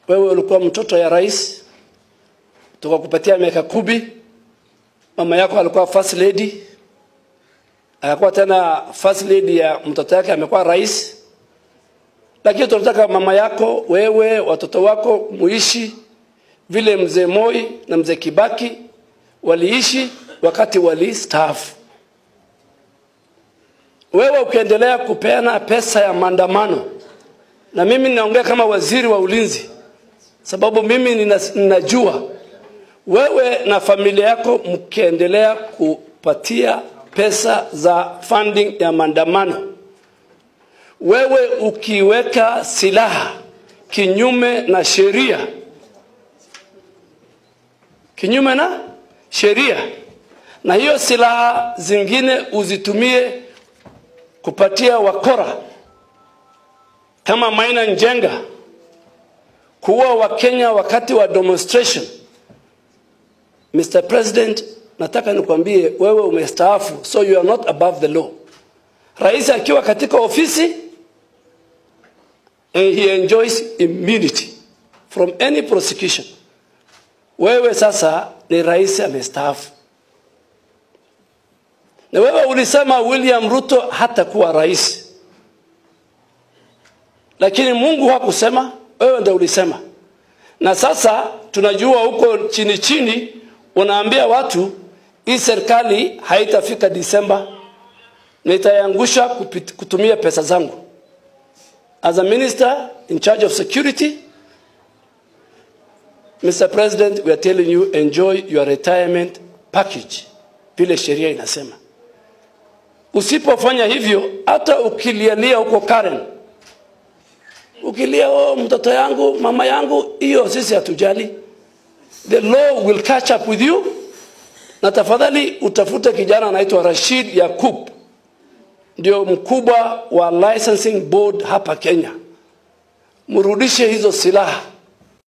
Wewe ulikuwa mtoto ya rais, tukakupatia miaka kumi. Mama yako alikuwa first lady, akakuwa tena first lady ya mtoto yake amekuwa rais. Lakini tunataka mama yako, wewe, watoto wako muishi vile mzee Moi na mzee Kibaki waliishi wakati walistaafu. Wewe ukiendelea kupeana pesa ya maandamano, na mimi ninaongea kama waziri wa ulinzi, sababu mimi nina, ninajua wewe na familia yako mkiendelea kupatia pesa za funding ya maandamano, wewe ukiweka silaha kinyume na sheria, kinyume na sheria, na hiyo silaha zingine uzitumie kupatia wakora kama Maina Njenga kuua Wakenya wakati wa demonstration. Mr. President, nataka nikwambie wewe umestaafu, so you are not above the law. Rais akiwa katika ofisi and he enjoys immunity from any prosecution. Wewe sasa ni rais amestaafu, na wewe ulisema William Ruto hatakuwa rais, lakini Mungu hakusema, wewe ndio ulisema. Na sasa tunajua huko chini chini unaambia watu hii serikali haitafika Disemba, nitaiangusha kutumia pesa zangu. As a minister in charge of security, Mr. President, we are telling you enjoy your retirement package vile sheria inasema. Usipofanya hivyo, hata ukilialia huko Karen, ukilia oh, mtoto yangu, mama yangu, hiyo sisi hatujali. The law will catch up with you. Na tafadhali utafute kijana anaitwa Rashid Yakub, ndio mkubwa wa licensing board hapa Kenya, mrudishe hizo silaha